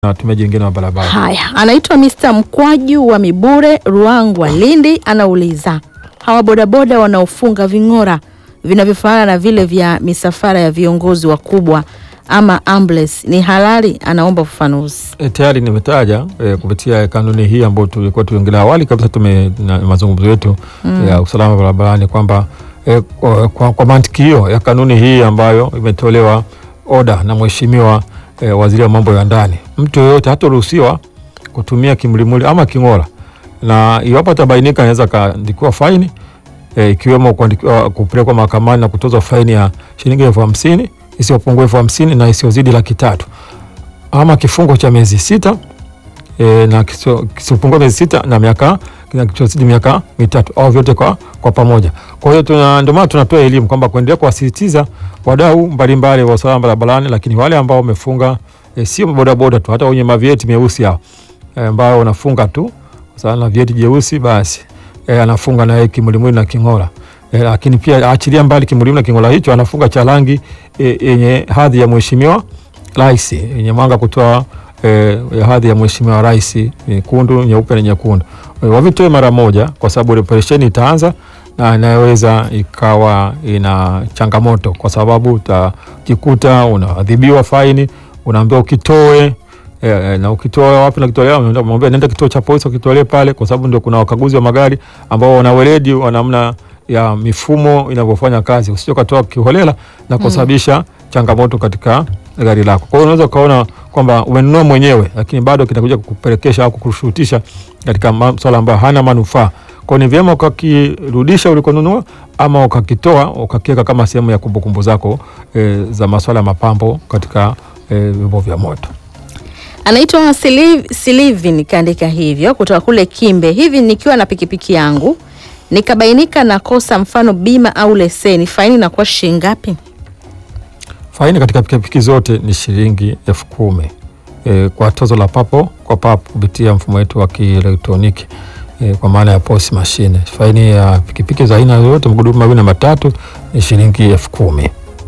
na watumiaji wengine wa barabara. Haya, anaitwa Mr. Mkwaju wa Mibure Ruangwa Lindi, anauliza hawa bodaboda wanaofunga ving'ora vinavyofanana na vile vya misafara ya viongozi wakubwa ama ambulance ni halali? Anaomba ufafanuzi. E, tayari nimetaja e, kupitia kanuni hii ambayo tulikuwa tuiongelea awali kabisa tume na mazungumzo yetu ya usalama barabarani kwamba e, kwa, kwa, kwa mantiki hiyo ya kanuni hii ambayo imetolewa oda na mheshimiwa e, waziri wa mambo ya ndani, mtu yoyote hataruhusiwa kutumia kimlimuli ama king'ora, na iwapo atabainika anaweza kaandikiwa faini e, ikiwemo kuandikiwa kupelekwa mahakamani na kutozwa faini ya shilingi elfu hamsini isiyopungua elfu hamsini na isiyozidi laki tatu ama kifungo cha miezi sita e, na kisio- kisiopungua miezi sita na miaka na kisichozidi miaka mitatu au vyote kwa, kwa pamoja. Kwa hiyo tuna- ndio maana tunatoa elimu kwamba kuendelea kuwasisitiza wadau mbalimbali wa usalama barabarani, lakini wale ambao wamefunga e, sio bodaboda tu, hata wenye mavieti meusi hao e, ambao wanafunga tu sasa na vieti jeusi basi e, anafunga na yeye kimulimuli na king'ora e, lakini pia achilia mbali kimulimuli na king'ora hicho, anafunga cha rangi e, yenye hadhi ya mheshimiwa rais yenye mwanga kutoa eh, ya hadhi ya mheshimiwa rais nyekundu, nyeupe na nyekundu. Eh, Wavitoe mara moja, kwa sababu operesheni itaanza na inaweza ikawa ina changamoto, kwa sababu utajikuta unaadhibiwa faini, unaambiwa ukitoe eh, eh, na ukitoa wapi na kitolea, mwambia nenda kituo cha polisi ukitolee pale, kwa sababu ndio kuna wakaguzi wa magari ambao wana weledi wa namna ya mifumo inavyofanya kazi, usije ukatoa kiholela na kusababisha changamoto katika gari lako. Kwa hiyo unaweza ukaona kwamba umenunua mwenyewe, lakini bado kitakuja kukupelekesha au kukushurutisha katika masuala ambayo hana manufaa. Kwa hiyo ni vyema ukakirudisha ulikonunua ama ukakitoa ukakiweka kama sehemu ya kumbukumbu zako e, za masuala ya mapambo katika e, vyombo vya moto. Anaitwa Siliv- Silivin kaandika hivyo kutoka kule Kimbe. Hivi nikiwa na pikipiki yangu nikabainika na kosa, mfano bima au leseni, faini inakuwa shilingi ngapi? Faini katika pikipiki zote ni shilingi elfu kumi e, kwa tozo la papo kwa papo kupitia mfumo wetu wa kielektroniki e, kwa maana ya POS mashine. Faini ya pikipiki za aina yoyote magurudumu mawili na matatu ni shilingi elfu kumi.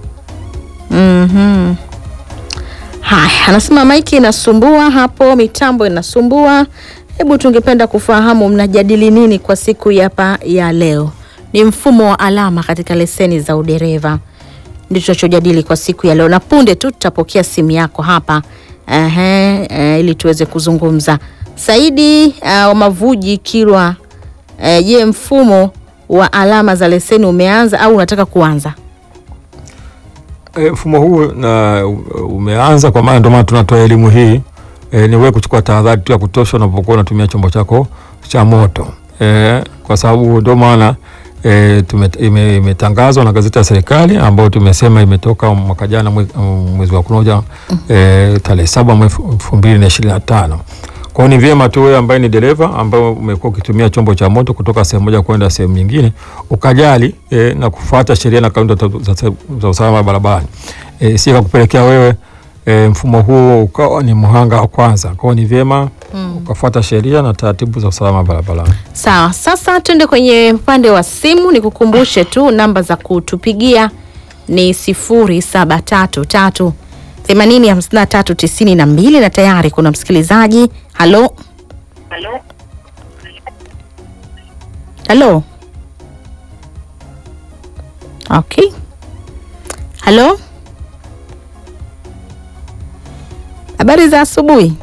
Mhm. Haya, anasema maiki inasumbua hapo, mitambo inasumbua. Hebu tungependa kufahamu mnajadili nini kwa siku hapa ya leo? Ni mfumo wa alama katika leseni za udereva, ndio tunachojadili kwa siku ya leo, na punde tu tutapokea simu yako hapa ehe, eh, ili tuweze kuzungumza. Saidi uh, wa Mavuji Kilwa, eh, je, mfumo wa alama za leseni umeanza au unataka kuanza? E, mfumo huu na umeanza kwa maana ndio maana tunatoa elimu hii e, ni wewe kuchukua tahadhari tu ya kutosha unapokuwa unatumia chombo chako cha moto e, kwa sababu ndio maana e, tume- ime- imetangazwa na gazeti ya serikali ambayo tumesema imetoka mwaka jana mwe- mwezi wa kunoja e, tarehe saba mwezi elfu mbili na ishirini na tano. Kwa hiyo ni vyema tu wewe ambaye ni dereva ambaye umekuwa ukitumia chombo cha moto kutoka sehemu moja kwenda sehemu nyingine ukajali e, na kufuata sheria na kanuni za, za, za usalama barabarani e, si kupelekea wewe e, mfumo huo ukawa ni mhanga wa kwanza. Kwa hiyo ni vyema ukafuata sheria na taratibu za usalama barabarani. Sawa, sasa tuende kwenye upande wa simu. Nikukumbushe tu namba za kutupigia ni sifuri saba tatu tatu themanini hamsini na tatu tisini na mbili na tayari kuna msikilizaji. Halo, halo, okay, halo, habari za asubuhi.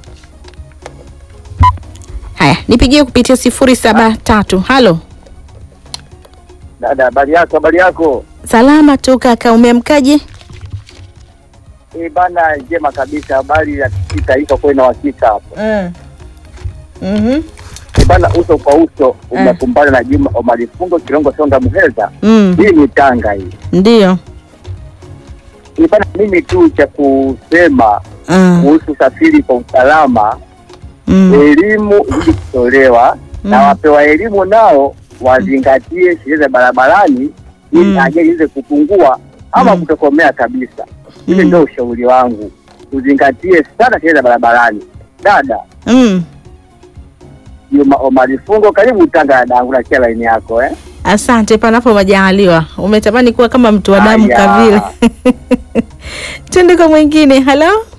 Haya, nipigie kupitia sifuri saba tatu. Halo, Dada, habari yako? Habari yako? salama tu kaka, umeamkaje? Eh bana, njema kabisa. Habari ya kitaifa kwa ina uhakika hapo. mm. mm Eh bana, uso kwa uso umekumbana na Juma Omari Fungo Kirongo Songa Muheza. mm. Hii ni Tanga hii. Ndio. Eh bana, mimi tu cha kusema mm. kuhusu usafiri kwa usalama, mm. elimu ili kutolewa na wapewa elimu nao wazingatie sheria za barabarani ili Mm. ajali iweze kupungua ama Mm. kutokomea kabisa. Hili Mm. ndio ushauri wangu, tuzingatie sana sheria za barabarani. Dada mm. Juma Omari Fungo, karibu Tanga dadangu, nakia laini yako eh? Asante, panapo majaliwa. Umetamani kuwa kama mtu wa damu Aya. kavile. Twende kwa mwingine. Halo,